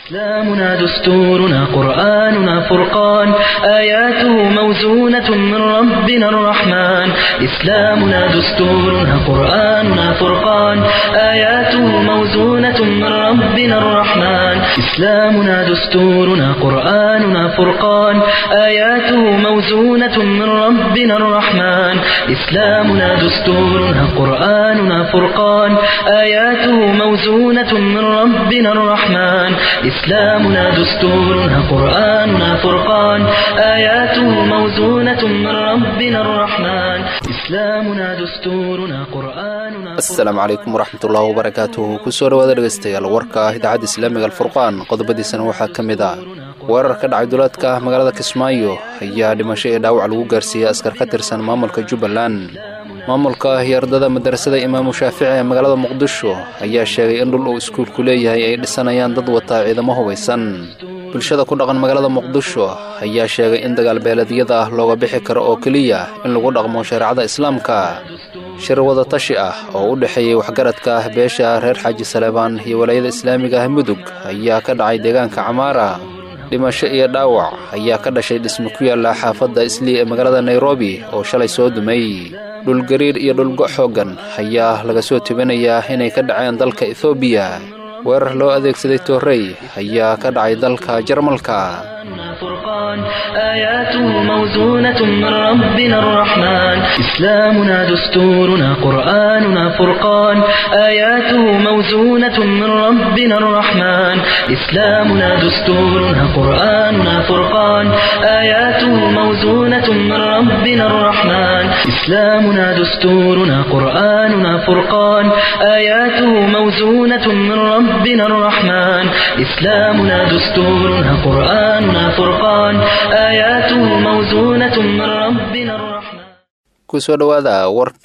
إسلامنا دستورنا قرآننا فرقان آياته موزونة من ربنا الرحمن إسلامنا دستورنا قرآننا فرقان آياته موزونة من ربنا الرحمن إسلامنا دستورنا قرآننا فرقان آياته موزونة من ربنا الرحمن إسلامنا دستورنا قرآننا فرقان آياته موزونة من ربنا الرحمن إسلامنا دستورنا قرآننا فرقان آياته موزونة من ربنا الرحمن إسلامنا دستورنا قرآننا asalaamu calaykum waraxmatullaahi wabarakaatuhu kusoo dhawaada dhegaystayaal warka ah idaacadda islaamiga alfurqaan qodobadiisana waxaa ka mid ah weerar ka dhacay duleedka magaalada kismaayo ayaa dhimasho iyo dhaawac lagu gaarsiiyey askar ka tirsan maamulka jubbaland maamulka iyo ardada madarasada imaamu shaafici ee magaalada muqdisho ayaa sheegay in dhul uu iskuulku leeyahay ay dhisanayaan dad wataa ciidamo hubaysan bulshada ku dhaqan magaalada muqdisho ayaa sheegay in dagaalbeeleedyada ah looga bixi karo oo keliya in lagu dhaqmo shareecada islaamka shir wadatashi ah oo u dhexeeyey waxgaradka ah beesha reer xaaji saleebaan iyo walaayada islaamiga ah mudug ayaa ka dhacay deegaanka camaara dhimasho iyo dhaawac ayaa ka dhashay dhisme ku yaalla xaafadda islii ee magaalada nairobi oo shalay soo dumay dhulgariir iyo dhulgo' xooggan ayaa laga soo tebinayaa inay ka dhaceen dalka ethoobiya weerar loo adeegsaday toorrey ayaa ka dhacay dalka jarmalka فرقان آياته موزونة من ربنا الرحمن إسلامنا دستورنا قرآننا فرقان آياته موزونة من ربنا الرحمن إسلامنا دستورنا قرآننا فرقان آياته موزونة من ربنا الرحمن إسلامنا دستورنا قرآننا فرقان آياته موزونة من ربنا الرحمن إسلامنا دستورنا قرآننا فرقان آياته موزونة من ربنا الرحمن kusoo dhowaada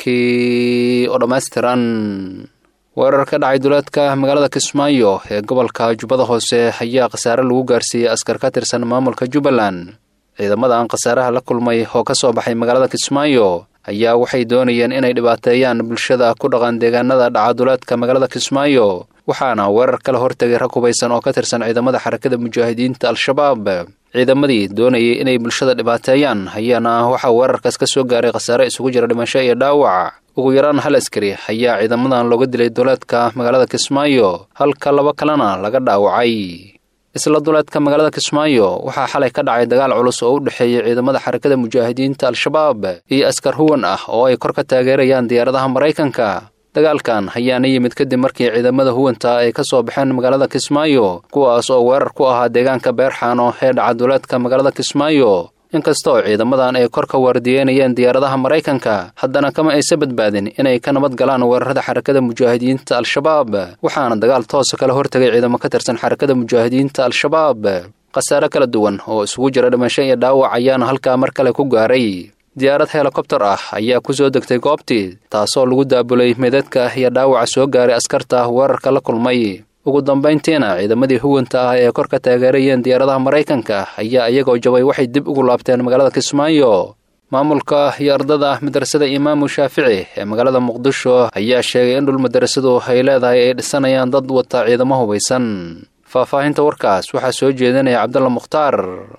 warkii oo dhammaystiran weerar ka dhacay duleedka magaalada kismaayo ee gobolka jubbada hoose ayaa khasaare lagu gaarsiiyey askar ka tirsan maamulka jubbaland ciidamadan khasaaraha la kulmay oo ka soo baxay magaalada kismaayo ayaa waxay doonayeen inay dhibaateeyaan bulshada ku dhaqan deegaanada dhaca duleedka magaalada kismaayo waxaana weerar kala hortegay rag hubaysan oo ka tirsan ciidamada xarakada mujaahidiinta al-shabaab ciidamadii doonayay inay bulshada dhibaateeyaan ayaana waxaa weerarkaas ka soo gaaray khasaare isugu jira dhimasho iyo dhaawac ugu yaraan hal askari ayaa ciidamadan looga dilay duleedka magaalada kismaayo halka laba kalena laga dhaawacay isla duleedka magaalada kismaayo waxaa xalay ka dhacay dagaal culus oo u dhexeeyey ciidamada xarakada mujaahidiinta al-shabaab iyo askar huwan ah oo ay kor ka taageerayaan diyaaradaha maraykanka dagaalkan ayaana yimid kadib markii ciidamada huwanta ay ka soo baxeen magaalada kismaayo kuwaas oo weerar ku ahaa deegaanka beerxaano ee dhaca duleedka magaalada kismaayo inkastoo ciidamadan ay kor ka waardiyeynayeen diyaaradaha maraykanka haddana kama aysa badbaadin inay ka nabad galaan weerarada xarakada mujaahidiinta al-shabaab waxaana dagaal toosa kala hortegay ciidamo ka tirsan xarakada mujaahidiinta al-shabaab khasaare kala duwan oo isugu jira dhimasho iyo dhaawac ayaana halkaa mar kale ku gaaray diyaarad helikobtar ah ayaa ku soo degtay goobtii taasoo lagu daabulay meedadka iyo dhaawaca soo gaaray askarta weerarka la kulmay ugu dambayntiina ciidamadii huwanta ah ee kor ka taageerayeen diyaaradaha maraykanka ayaa iyagoo jabay waxay dib ugu laabteen magaalada kismaayo maamulka iyo ardada madrasada imaamu shaafici ee magaalada muqdisho ayaa sheegay in dhul madrasadu ay leedahay ay dhisanayaan dad wata ciidamo hubaysan faahfaahinta warkaas waxaa soo jeedinaya cabdalla mukhtaar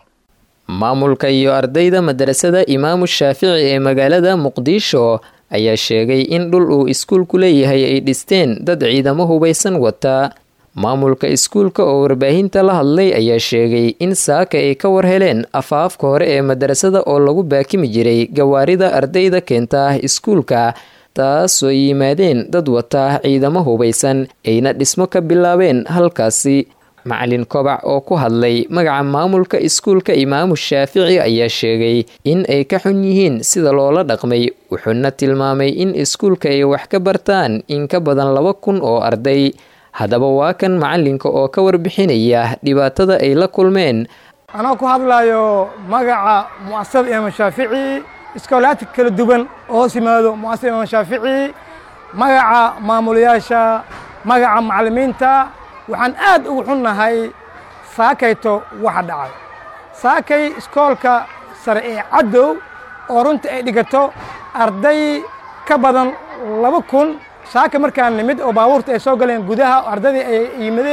maamulka iyo ardayda madarasada imaamu shaafici ee magaalada muqdisho ayaa sheegay in dhul uu iskuulku leeyahay ay dhisteen dad ciidamo hubaysan wata maamulka iskuulka oo warbaahinta la hadlay ayaa sheegay in saaka ay ka war heleen afaafka hore ee madarasada oo lagu baakimi jiray gawaarida ardayda keenta iskuulka taasoo yimaadeen dad wata ciidamo hubaysan ayna dhismo ka bilaabeen halkaasi macalin kobac oo ku hadlay magaca maamulka iskuulka imaamu shaafici ayaa sheegay in ay ka xun yihiin sida loola dhaqmay wuxuuna tilmaamay in iskuulka ay wax ka bartaan in ka badan laba kun oo arday haddaba waa kan macalinka oo ka warbixinaya dhibaatada ay la kulmeen anoo ku hadlayo magaca muasasada imaam shaafici iskoolaadka kala duwan oo hoos yimaado muasasada imaam shaafici magaca maamulayaasha magaca macalimiinta waxaan aad ugu xunnahay saakayto waxa dhacay saakay iskoolka sare ee caddow oo runta ay dhigato arday ka badan laba kun saaka markaan nimid oo baabuurta ay soo galeen gudaha ardaydii ay yimadeen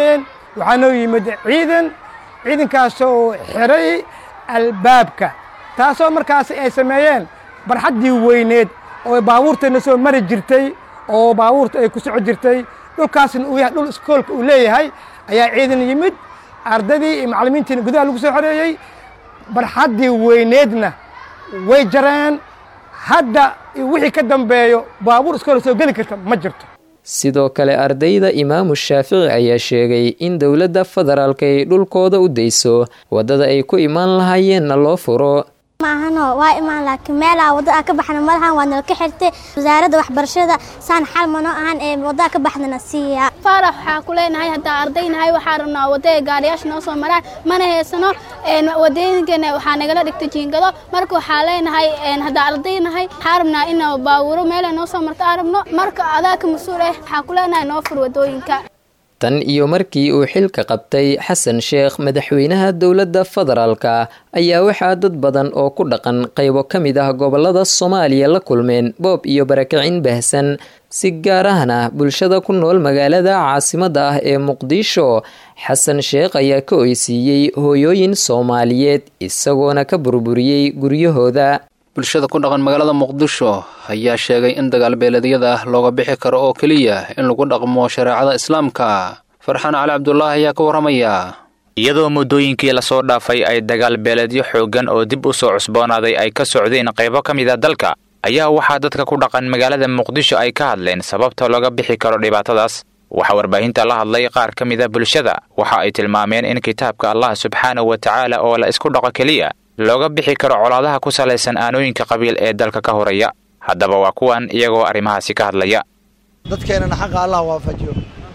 waxaa noo yimid ciidan ciidankaasoo xiray albaabka taasoo markaasi ay sameeyeen barxaddii weyneed oo baabuurtayna soo mari jirtay oo baabuurta ay ku soco jirtay dhulkaasna uu yahay dhul iskoolka uu leeyahay ayaa ciidan yimid ardaydii iyo macallimiintiina gudaha lagu soo xoreeyey barxaddii weyneedna way jareen hadda wixii ka dambeeyo baabuur iskoola soo geli karta ma jirto sidoo kale ardayda imaamu shaafici ayaa sheegay in dowladda federaalk ay dhulkooda u dayso waddada ay ku imaan lahaayeenna loo furo maahano waa imaan laakiin meelaa wadada ka baxna malahan waa nala ka xirtay wasaaradda waxbarashada saan xal mano ahan ee wadada ka baxdana siiya faarax waxaa ku leenahay haddaa ardaynahay waxaa rabnaa wadada gaariyaasha noo soo maraan mana haysano wadooyinkeena waxaa nagala dhigta jiingado marka waxaa leenahay haddaa ardaynahay waxaa rabnaa in baawuro meela noo soo marto aan rabno marka adaa ka mas-uul ah waxaa ku leenahay noo fur wadooyinka tan iyo markii uu xilka qabtay xasan sheekh madaxweynaha dowladda federaalka ayaa waxaa dad badan oo ku dhaqan qaybo ka mid ah gobolada soomaaliya la kulmeen boob iyo barakicin baahsan si gaar ahna bulshada ku nool magaalada caasimadda ah ee muqdisho xasan sheekh ayaa ka oysiiyey hooyooyin soomaaliyeed isagoona ka burburiyey guryahooda bulshada ku dhaqan magaalada muqdisho ayaa sheegay in dagaalbeeleedyada looga bixi karo oo keliya in lagu dhaqmo shareecada islaamka farxaan cali cabdulaahi ayaa ka warramaya iyadoo muddooyinkii lasoo dhaafay ay dagaalbeeleedyo xooggan oo dib u soo cusboonaaday ay ka socdeen qaybo ka mid a dalka ayaa waxaa dadka ku dhaqan magaalada muqdisho ay ka hadleen sababta looga bixi karo dhibaatadaas waxaa warbaahinta la hadlay qaar ka mid a bulshada waxa ay tilmaameen in kitaabka allah subxaanahu wa tacaala oo la isku dhaqo keliya looga bixi karo colaadaha ku salaysan aanooyinka qabiil ee dalka ka horaya haddaba waa kuwan iyagoo arrimahaasi ka hadlaya dadkeennana xaqa allah waafajiyo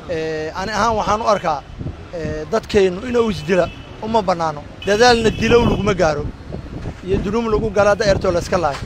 ani ahaan waxaan u arkaa dadkeennu inuu isdila uma bannaano dadaalna dilow laguma gaaro iyo dunuum lagu galaa da'ertoo layska laayo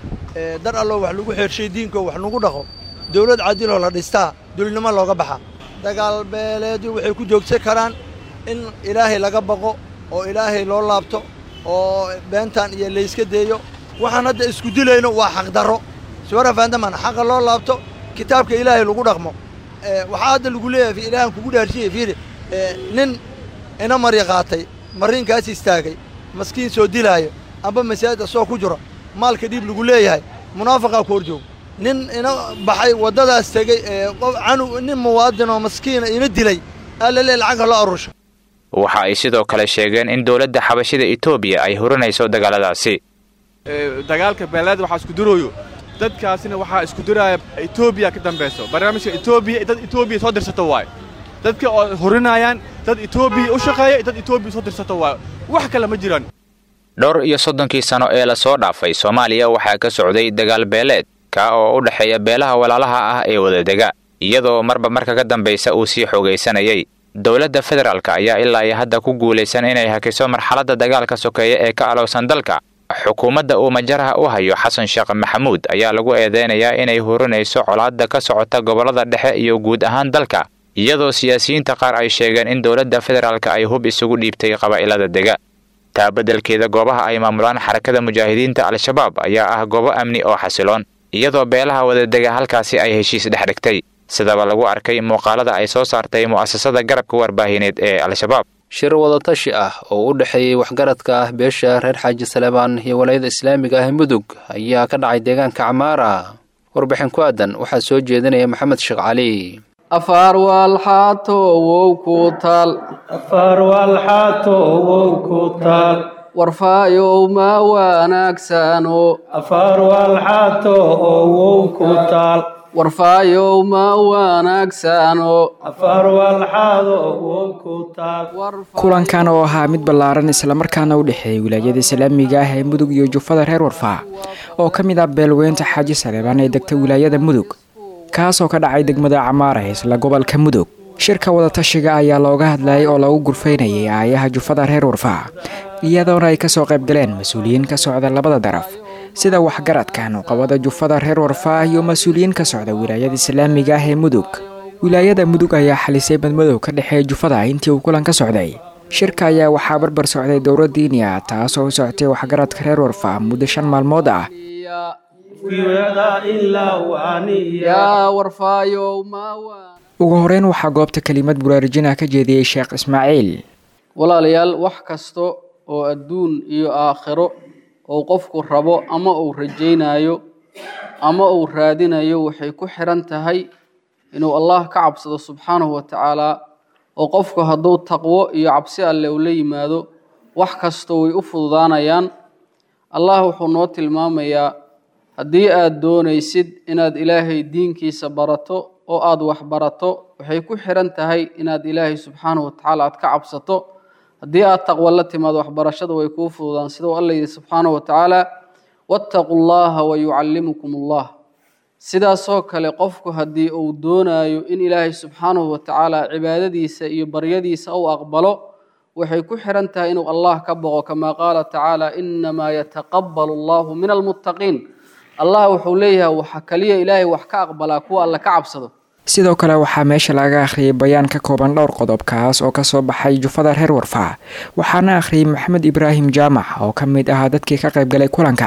dar alloo wax lagu xeershay diinkoo wax lagu dhaqo dawlad cadiloo la dhistaa dulnimo looga baxa dagaal beeleedyo waxay ku joogsan karaan in ilaahay laga baqo oo ilaahay loo laabto oo beentan iyo layska deeyo waxaan hadda isku dilayno waa xaqdarro suwara faandaman xaqa loo laabto kitaabka ilaahay lagu dhaqmo waxaa hadda lagu leeyahay ilaahan kugu dhaarshiye fiiri nin ina mari qaatay mariinkaas istaagay maskiin soo dilaayo amba masaajida soo ku jiro maalka dhiib lagu leeyahay munaafaqaa ku hor joogo nin ina baxay waddadaas tegey canu nin muwaadin oo maskiina ina dilay aa la leeyahy lacagka loo arusho waxa ay sidoo kale sheegeen in dowladda xabashida etoobiya ay hurinayso dagaaladaasi dagaalka beeleed waxaa isku durooyo dadkaasina waxaa isku duraaya etoobiya ka dambayso barnaamijka etoobiya dad etoobiya soo dirsato waayo dadka oo hurinayaan dad etoobiya u shaqeeya dad etoobiya soo dirsato waayo wax kale ma jiraan dhowr iyo soddonkii sano ee lasoo dhaafay soomaaliya waxaa ka socday dagaal beeleed ka oo u dhexeeya beelaha walaalaha ah ee wadadega iyadoo marba marka ka dambaysa uu sii xoogaysanayay dowladda federaalk ayaa ilaa iyo hadda ku guulaysan inay hakiso marxaladda dagaalka sokeeya ee ka alowsan dalka xukuumadda uu majaraha u hayo xasan sheekh maxamuud ayaa lagu eedeynayaa inay hurinayso colaadda ka socota gobollada dhexe iyo guud ahaan dalka iyadoo siyaasiyiinta qaar ay sheegeen in dowladda federaalk ay hub isugu dhiibtay qabaa'ilada dega taa beddelkeeda goobaha ay maamulaan xarakada mujaahidiinta al-shabaab ayaa ah goobo amni oo xasiloon iyadoo beelaha wadadega halkaasi ay heshiis dhex dhigtay sidaba lagu arkay muuqaalada ay soo saartay mu'asasada garabka warbaahineed ee al-shabaab shir wadatashi ah oo u dhexeeyey waxgaradka ah beesha reer xaaji saleebaan iyo walayada islaamiga ah mudug ayaa ka dhacay deegaanka camaara warbixin ku aadan waxaa soo jeedinaya maxamed sheekh cali afaar waalxaato wow ku taal afaar waalxaato wow ku taal warfaayow ma wanaagsano afaar waalxaato oo wow ku taal warfaayow ma wanaagsano afaar waalxaado wow ku taal kulankan oo ahaa mid ballaaran islamarkaana u dhexeeyay wilaayada islaamiga ah ee mudug iyo jufada reer warfaa oo ka mid ah beelweynta xaaji saleebaan ee degta wilaayada mudug kaasoo ka dhacay degmada camaara isla gobolka mudug shirka wadatashiga ayaa looga hadlayay oo lagu gurfaynayay aayaha jufada reer warfaa iyadoona ay kasoo qaybgaleen mas-uuliyiin ka socda labada daraf sida waxgaradka nuqabada jufada reer warfaa iyo mas-uuliyiin ka socda wilaayada islaamiga ah ee mudug wilaayada mudug ayaa xalisay badmadow ka dhexeeya jufada intii uu kulan ka socday shirka ayaa waxaa barbar socday dowra diini ah taasoo u socotay waxgaradka reer warfaa muddo shan maalmood ah ugu horeyn waxaa goobta kelimad buraarujinah ka jeediyey sheekh ismaaciil walaalayaal wax kasta oo adduun iyo aakhiro uu qofku rabo ama uu rajaynayo ama uu raadinayo waxay ku xiran tahay inuu allah ka cabsado subxaanahu wa tacaala oo qofku hadduu taqwo iyo cabsi alle uu la yimaado wax kasta way u fududaanayaan allah wuxuu noo tilmaamayaa haddii aad doonaysid inaad ilaahay diinkiisa barato oo aada wax barato waxay ku xiran tahay inaad ilaahay subxaanahu watacaala aad ka cabsato haddii aad taqwo la timaado waxbarashada way kuu fududaan sida uu alla yidhi subxaanahu watacaala wattaquu llaha wayucallimukum allah sidaasoo kale qofku haddii uu doonayo in ilaahay subxaanahu watacaala cibaadadiisa iyo baryadiisa uu aqbalo waxay ku xiran tahay inuu allah ka boqo kamaa qaala tacaala inamaa yataqabalu allahu min almuttaqiin allah wuxuu leeyahay waxa kaliya ilaahay wax ka aqbalaa kuwa alle ka cabsado sidoo kale waxaa meesha laga akhriyay bayaan ka kooban dhowr qodob kaas oo kasoo baxay jufada reer warfaa waxaana akhriyay maxamed ibraahim jaamac oo ka mid ahaa dadkii ka qaybgalay kulanka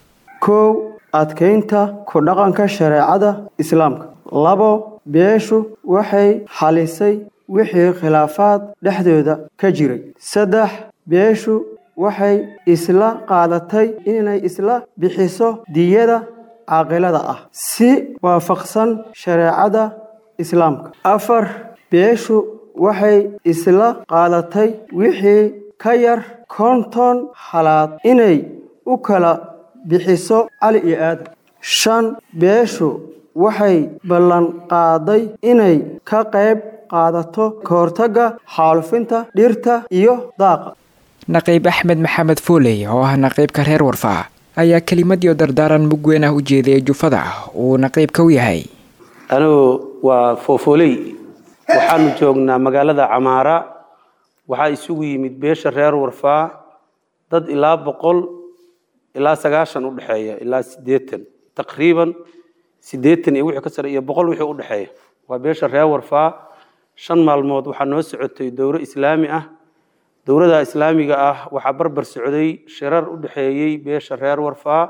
kow adkaynta ku dhaqanka shareecada islaamka labo beeshu waxay xalisay wixii khilaafaad dhexdooda ka jiray saddex beeshu waxay isla qaadatay inay isla bixiso diyada caaqilada ah si waafaqsan shareecada islaamka afar beeshu waxay isla qaadatay wixii ka yar konton halaad inay u kala bixiso cali iyo aadan shan beeshu waxay ballanqaaday inay ka qayb qaadato ka hortagga xaalufinta dhirta iyo daaqa naqiib axmed maxamed fooley oo ah naqiibka reer warfaa ayaa kelimadii dardaaran mug weyn ah u jeediyay jufada uu naqiibka u yahay anigu waa foofooley waxaanu joognaa magaalada camaara waxaa isugu yimid beesha reer warfaa dad ilaa boqol ilaa sagaashan u dhexeeya ilaa siddeetan taqriiban siddeetan iyo wixii ka sare iyo boqol wixii u dhexeeya waa beesha reer warfaa shan maalmood waxaa noo socotay dowro islaami ah dowladda islaamiga ah waxaa barbar socday shirar u dhexeeyey beesha reer warfaa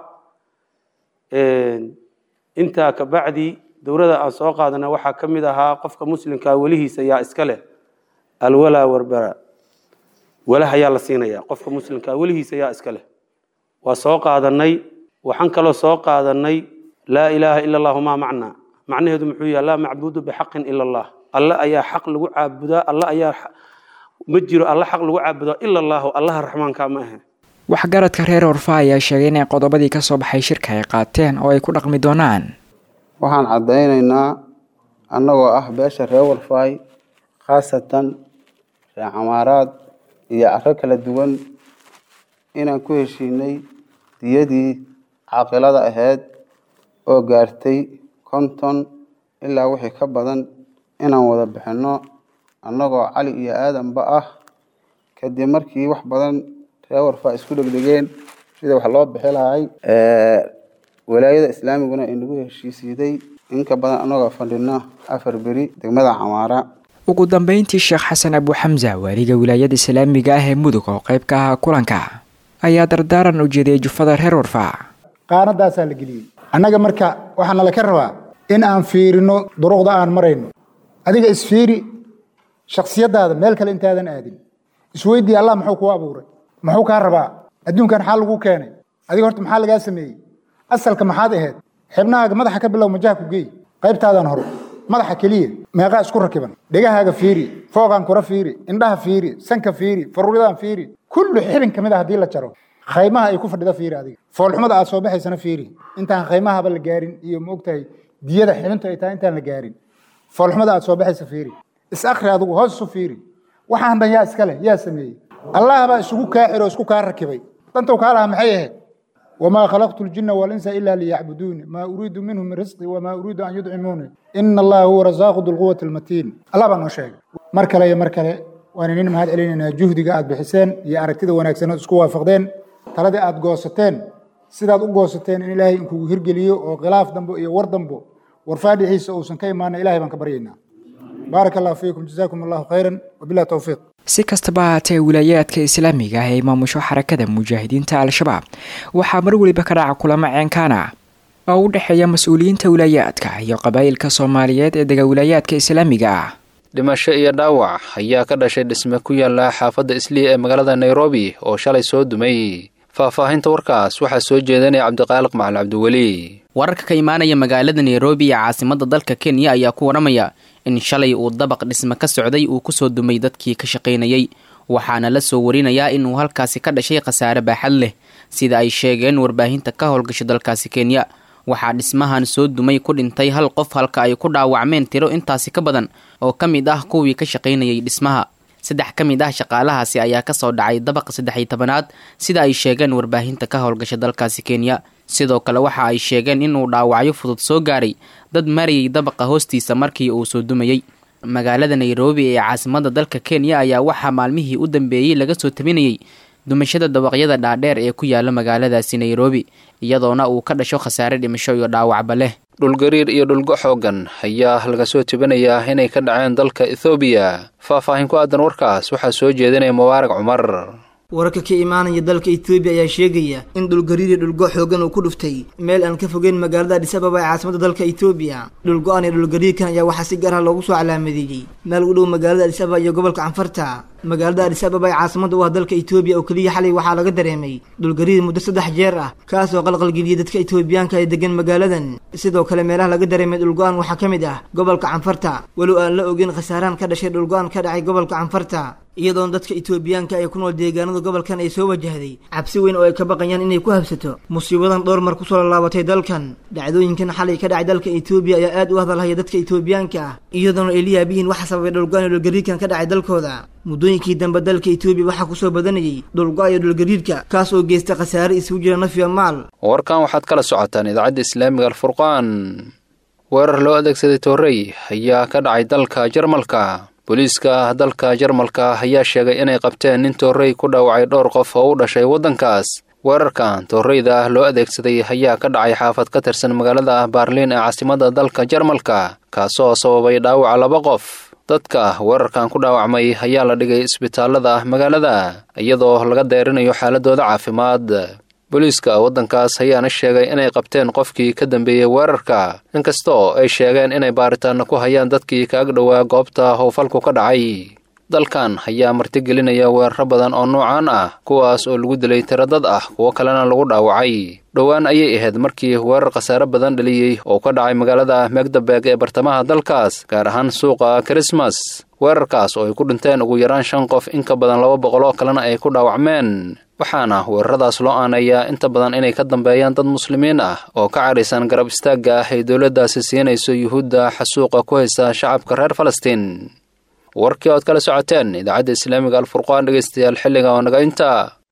intaa kabacdi dowladda aan soo qaadana waxaa ka mid ahaa qofka muslimkaa welihiisa yaa iska leh alwalaa warbara walaha yaa la siinaya qofka muslimkaa welihiisa yaa iska leh waa soo qaadanay waxaan kaloo soo qaadanay laa ilaaha ila allahu maa macnaa macnaheedu muxuu yahay laa macbuudu bixaqin ila allah alle ayaa xaq lagu caabudaa alle ayaa ma jiro alle xaq lagu caabudaa ila allahu allaha raxmaanka ma ahe waxgaradka reer warfa ayaa sheegay inay qodobadii ka soo baxay shirka ay qaateen oo ay ku dhaqmi doonaan waxaan caddaynaynaa annagoo ah beesha reer warfaay khaasatan reer camaaraad iyo caro kala duwan inaan ku heshiinay diyadii caaqilada ahayd oo gaartay konton ilaa wixii ka badan inaan wada bixinno annagoo cali iyo aadanba ah kadib markii wax badan reer warfaa isku dhegdhegeen sida wax loo bixi lahay walaayada islaamiguna inagu heshiisiiday inka badan annagoo fadhino afar beri degmada camaara ugu dambeyntii sheekh xasan abu xamsa waaliga wilaayada islaamiga ah ee mudug oo qayb ka ahaa kulanka ayaa dardaaran u jeediyay jufada reer warfaa qaanadaasaa la geliyey annaga marka waxaa nala ka rabaa in aan fiirino duruqda aan marayno adiga isfiiri shaksiyadaada meel kale intaadan aadin isweydii allah muxuu kuu abuuray muxuu kaa rabaa adduunkan xaa lagu keenay adiga horta maxaa lagaa sameeyey asalka maxaad ahayd xibnahaaga madaxa ka bilow majaha ku geey qaybtaadan hore madaxa keliya meeqaa isku rakiban dhegahaaga fiiri foogaan kura fiiri indhaha fiiri sanka fiiri faruuridaan fiiri kullu xibin ka mid a haddii la jaro khaymaha ay ku fadhida fiiri adiga foolxumada aad soo baxaysana fiiri intaan khaymahaba la gaarin iyo ma ogtahay diyada xibintu ay tahay intaan la gaarin foolxumada aad soo baxaysa fiiri is akri adigu hoos isu fiiri waxaan dhan yaa iska leh yaa sameeyey allah baa isugu kaa xiro isku kaa rakibay dantow kaa lahaa maxay ahayd wamaa khalaqtu ljina walinsa ila liyacbuduuni maa uriidu minhum min risqi wamaa uriidu an yudcimuuni ina allaha huwa rasaaqu dulquwati almatiin allah baa noo sheegay mar kale iyo mar kale waan inin mahad celinaynaa juhdiga aad bixiseen iyo aragtida wanaagsan ood isku waafaqdeen taladii aad goosateen sidaad u goosateen in ilaahay inkugu hirgeliyo oo khilaaf dambo iyo war dambo warfaadhixiisa uusan ka imaana ilahay baan ka baryaynaa baarak allahu fiikum jazaakum allahu khayran wabilah towfiiq si kastaba ahaatee wilaayaadka islaamiga ah ee maamusho xarakada mujaahidiinta al-shabaab waxaa mar weliba ka dhaca kulamo ceenkaana oo u dhexeeya mas-uuliyiinta wilaayaadka iyo qabaa'ilka soomaaliyeed ee dega wilaayaadka islaamiga ah dhimasho iyo dhaawac ayaa ka dhashay dhisme ku yaala xaafadda islii ee magaalada nairobi oo shalay soo dumay faahfaahinta warkaas waxaa soo jeedanaya cabdiqaaliq macali cabdiweli wararka ka imaanaya magaalada nairobi ee caasimada dalka kenya ayaa ku waramaya in shalay uu dabaq dhisme ka socday uu kusoo dumay dadkii ka shaqaynayay waxaana la soo warinayaa inuu halkaasi ka dhashay khasaare baaxad leh sida ay sheegeen warbaahinta ka howlgasha dalkaasi kenya waxaa dhismahan soo dumay ku dhintay hal qof halka ay ku dhaawacmeen tiro intaasi ka badan oo ka mid ah kuwii ka shaqaynayay dhismaha saddex ka mid ah shaqaalahaasi ayaa kasoo dhacay dabaqa saddex iyo tobanaad sida ay sheegeen warbaahinta ka howlgasha dalkaasi kenya sidoo kale waxa ay sheegeen inuu dhaawacyo fudud soo gaaray dad marayay dabaqa hoostiisa markii uu soo dumayey magaalada nairobi ee caasimada dalka kenya ayaa waxaa maalmihii u dambeeyey laga soo tabinayay dumashada dabaqyada dhaadheer ee ku yaala magaaladaasi nairobi iyadoona uu ka dhasho khasaare dhimasho iyo dhaawacba leh dhulgariir iyo dhulgo xoogan ayaa laga soo tebinayaa inay ka dhaceen dalka ethoobiya faahfaahin ku aadan warkaas waxaa soo jeedinaya mubaarag cumar wararka ka imaanaya dalka etoobiya ayaa sheegaya in dhulgariir iyo dhulgo xoogan uu ku dhuftay meel aan ka fogeyn magaalada adis ababa ee caasimada dalka etoobiya dhulgo-an iyo dhulgariirkan ayaa waxaa si gaar ah loogu soo calaamadeeyey meel u dhow magaalada adis ababa iyo gobolka canfarta magaalada adis ababa ee caasimada u ah dalka etoobiya oo keliya xalay waxaa laga dareemay dhulgariir muddo saddex jeer ah kaas oo qalqalgeliyay dadka etoobiyaanka ee degan magaaladan sidoo kale meelaha laga dareemay dhulgo-an waxaa ka mid ah gobolka canfarta walow aan la ogeyn khasaaraan ka dhashay dhulgo-an ka dhacay gobolka canfarta iyadoona dadka etoobiyaanka ee ku nool deegaanada gobolkan ay soo wajahday cabsi weyn oo ay ka baqayaan inay ku habsato musiibadan dhowr mar kusoo lallaabatay dalkan dhacdooyinkan xalay ka dhacay dalka etoobiya ayaa aad u hadalhaya dadka etoobiyaanka ah iyadoona ay la yaabihiin waxa sababay dhulgo-an iyo dhulgariirkan ka dhacay dalkooda muddooyinkii dambe dalka etoobiya waxaa kusoo badanayay dhulgo-a iyo dhulgariirka kaas oo geysta khasaare isugu jira naf iyo maal warkan waxaad kala socotaan idaacadda islaamiga alfurqaan weerar loo adeegsaday toorey ayaa ka dhacay dalka jarmalka booliiska dalka jarmalka ayaa sheegay inay qabteen nin toorey ku dhaawacay dhowr qof oo u dhashay waddankaas weerarkan tooreyda loo adeegsaday ayaa ka dhacay xaafad ka tirsan magaalada baarliin ee caasimada dalka jarmalka kaasoo sababay dhaawaca laba qof dadka weerarkan ku dhaawacmay ayaa la dhigay isbitaalada magaalada iyadoo laga deerinayo xaaladooda caafimaad booliiska waddankaas ayaana sheegay inay qabteen qofkii ka dambeeyey weerarka inkastoo ay sheegeen inay baaritaanna ku hayaan dadkii ka ag dhowaa goobta howfalku ka dhacay dalkan ayaa martigelinaya weeraro badan oo noocaan ah kuwaas oo lagu dilay tiro dad ah kuwo kalena lagu dhaawacay dhowaan ayay ahayd markii weerar khasaare badan dhaliyey oo ka dhacay magaalada megdabeg ee bartamaha dalkaas gaar ahaan suuqa krismas weerarkaas oo ay ku dhinteen ugu yaraan shan qof in ka badan laba boqol oo kalena ay ku dhaawacmeen waxaana weeraradaas loo aaneeyaa inta badan inay ka dambeeyaan dad muslimiin ah oo ka cadhaysan garab istaagga ah ay dowladdaasi siinayso yuhuudda xasuuqa ku haysta shacabka reer falastiin warkii ood kala socoteen idaacadda islaamiga alfurqaan dhegaystayaal xilliga oo naga inta